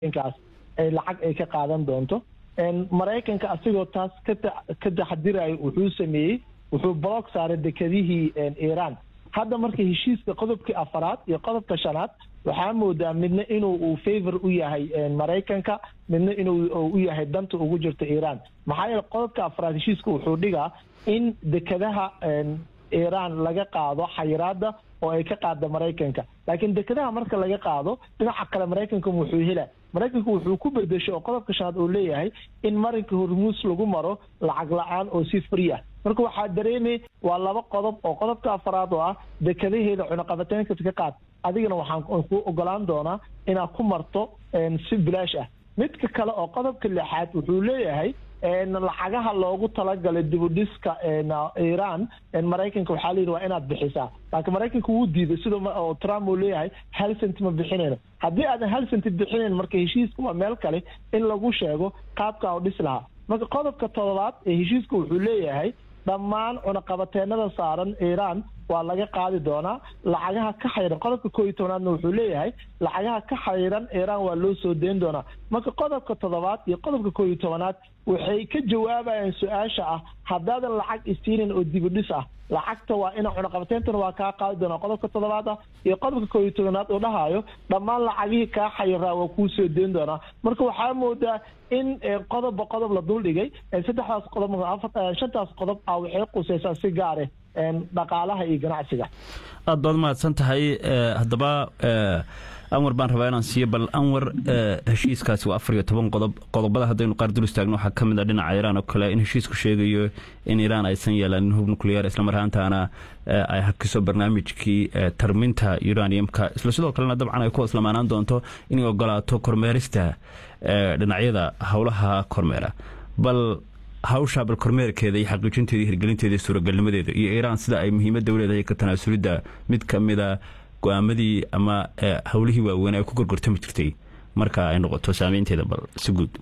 inkaas ay lacag ay ka qaadan doonto maraykanka asigoo taas ka taxadirayo wuxuu sameeyey wuxuu block saaray dekedihii iiraan hadda marka heshiiska qodobkii afaraad iyo qodobka shanaad waxaa moodaa midna inuu uu favor u yahay maraykanka midna inuu u yahay danta ugu jirta iiraan maxaa yeele qodobka afaraad heshiiska wuxuu dhigaa in dekedaha iiraan laga qaado xayiraada oo ay ka qaada maraykanka laakiin dekedaha marka laga qaado dhinaca kale maraykanka wuxuu hela maraykanku wuxuu ku bedesho oo qodobka shanaad uu leeyahay in marinka hormuus lagu maro lacag la-aan oo si free ah marka waxaa dareemay waa laba qodob oo qodobka afaraad oo ah dekadaheeda cunaqabateynka ka qaad adigana waxaan ku ogolaan doonaa inaad ku marto si bilaash ah midka kale oo qodobka lixaad wuxuu leeyahay lacagaha loogu talagalay dibudhiska iiraan maraykanka waxaa layidhi waa inaad bixisaa laakiin maraykanka wuu diiday sida trump uu leeyahay hal cent ma bixinayno haddii aadan hal cent bixinayn marka heshiiska waa meel kale in lagu sheego qaabka u dhis lahaa marka qodobka todobaad ee heshiiska wuxuu leeyahay dhammaan cunaqabateenada saaran iiraan waa laga qaadi doonaa lacagaha ka xayran qodobka koo iyo tobnaadna wuxuu leeyahay lacagaha ka xayran iiraan waa loo soo deyn doonaa marka qodobka toddobaad iyo qodobka koo iyo tobanaad waxay ka jawaabayaan su-aasha ah haddaadan lacag isiinin oo dibudhis ah lacagta waa ina cunaqabateyntana waa kaa qaadi doonaa qodobka toddobaad ah iyo qodobka koo iyo tobanaad oo dhahayo dhammaan lacagihii kaa xayiraa waa kuu soo deyn doonaa marka waxaa moodaa in qodobba qodob la duldhigay saddexdaas qodob shantaas qodob ah waxay qusaysaa si gaare dhaqaalaha iyo ganacsiga aad baad mahadsan tahay haddaba anwar baan rabaa inaan siiyo bal anwar heshiiskaasi waa afar iyo toban qodob qodobada haddaynu qaar dul istaagno waxaa ka mid a dhinaca iiraan oo kale in heshiisku sheegayo in iiraan aysan yeelanin hub nuclear islamar ahaantaana ay hakiso barnaamijkii tarminta uraniumka isla sidoo kalena dabcan ay ku islamaanaan doonto inay ogolaato kormeerista dhinacyada howlaha kormeera bal hawsha bal kormeerkeeda iyo xaqiijinteeda iyo hirgelinteeda iyo suuragalnimadeeda iyo iiraan sida ay muhiimadda u leedahay ka tanaasulidda mid ka mida go-aamadii ama howlihii waaweyn ay ku gorgortami jirtay marka ay noqoto saameynteeda bal si guud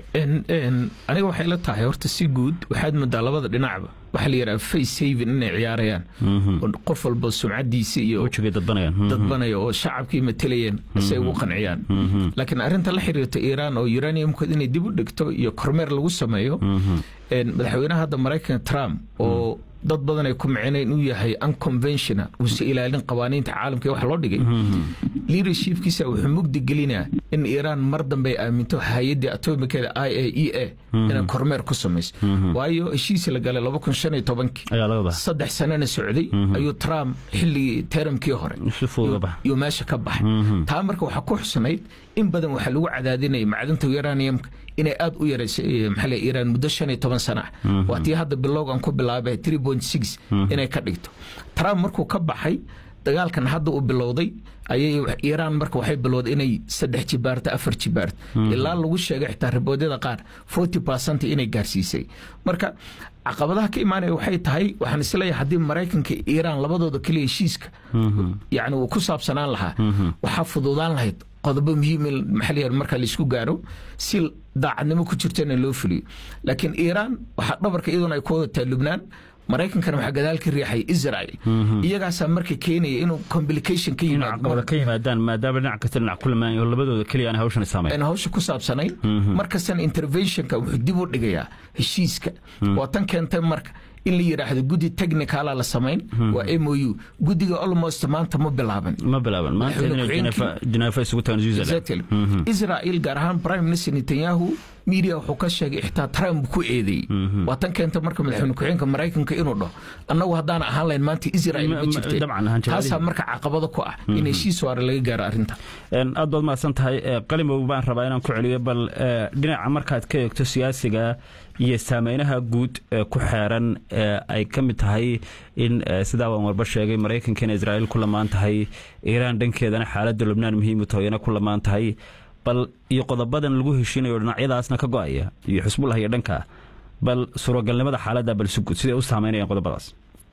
aniga waxay la tahay horta si guud waxaad moodaa labada dhinacba waxaa la yidhaha face saving inay ciyaarayaan oo qof walba sumcadiisa iyo dadbanaya oo shacabkii matalayeen si ay ugu qanciyaan laakiin arrinta la xiriirta iiraan oo uraniumkood inay dib u dhigto iyo kormeer lagu sameeyo madaxweynaha hadda maraykanka trump oo dad badan ay ku micina inuu yahay unconventional uusa ilaalin qawaaniinta caalamka wax loo dhigay leadershipkiisa wuxuu mugdi gelinaa in iiraan mar dambe ay aaminto hay-addii atomikeeda i a e a inay kormeer ku samayso waayo heshiisi la galay laba kun shan iyo tobankii saddex sanana socday ayuu trump xilligii teramkii hore yuu meesha ka baxay taa marka waxaa ku xusnayd in badan waxaa lagu cadaadinaya macdanta uraniumka inay aada u yaraysay maxaa iiraan muddo shan iyo toban sana ah waa tii hadda bilowgan ku bilaabay three point six inay ka dhigto trump markuu ka baxay dagaalkan hadda uu bilowday ayay iiraan marka waxay bilowday inay saddex jibaarto afar jibaarto ilaa lagu sheegay xitaa riboodyada qaar forty percent inay gaarsiisay marka caqabadaha ka imaanaya waxay tahay waxaan isleeyahay haddii maraykanka iiraan labadooda keliya heshiiska yacni uu ku saabsanaan lahaa waxaa fududaan lahayd qodobo muhiim maxaa la marka laisku gaaro si daacadnimo ku jirtana loo fuliyo laakiin iiraan waxaa dhabarka iyaduna ay ku wadataa lubnaan maraykankana waxaa gadaal ka riixay israel iyagaasaa marka keenaya inuu complication ka yimaado ka yimaadaan maadaama dhinac kasta dhinac ku lamaan oo labadooda keliya aan hawshan saamayn aan hawsha ku saabsanayn markastana interventionka wuxuu dib u dhigayaa heshiiska waa tan keentay marka in la yidhaahdo guddi technicala la samayn waa m o u guddiga almost maanta ma bilaaban ma bilaaban maanta isugu tagan israel gaar ahaan prime minister netanyahu media wuxuu ka sheegay xitaa trump ku eedeeyey waa tan keenta marka madaxweyne ku-xigeenka maraykanka inuu dhaho annagu haddaan ahaan lahayn maanta israel ma jirtay taasaa marka caqabado ku ah in heshiis waare laga gaaro arrinta aad baad mahadsan tahay qalimow baan rabaa inaan ku celiyo bal dhinaca markaad ka eegto siyaasiga iyo saameynaha guud ee ku xeeran ay ka mid tahay in sidaa waan warba sheegay maraykanka in israa'iil ku lamaan tahay iiraan dhankeedana xaaladda lubnaan muhiimu tahoyana ku lamaan tahay bal iyo qodobadan lagu heshiinayo dhinacyadaasna ka go-aya iyo xusbullah iyo dhanka bal suuragalnimada xaaladda bal si guud siday u saameynayaan qodobadaas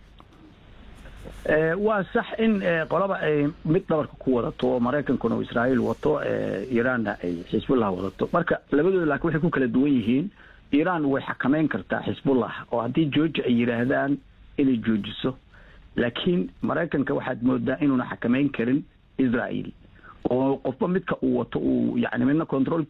waa sax in qolaba ay mid dhabarka ku wadato oo maraykankuna uu israa'iil wato iiraanna ay xisbullah wadato marka labadooda laakiin waxay ku kala duwan yihiin iiraan way xakameyn kartaa xisbullah oo haddii georgia ay yidhaahdaan inay joojiso laakiin maraykanka waxaad moodaa inuuna xakameyn karin israa'iil oo qofba midka uu wato uu yani midna control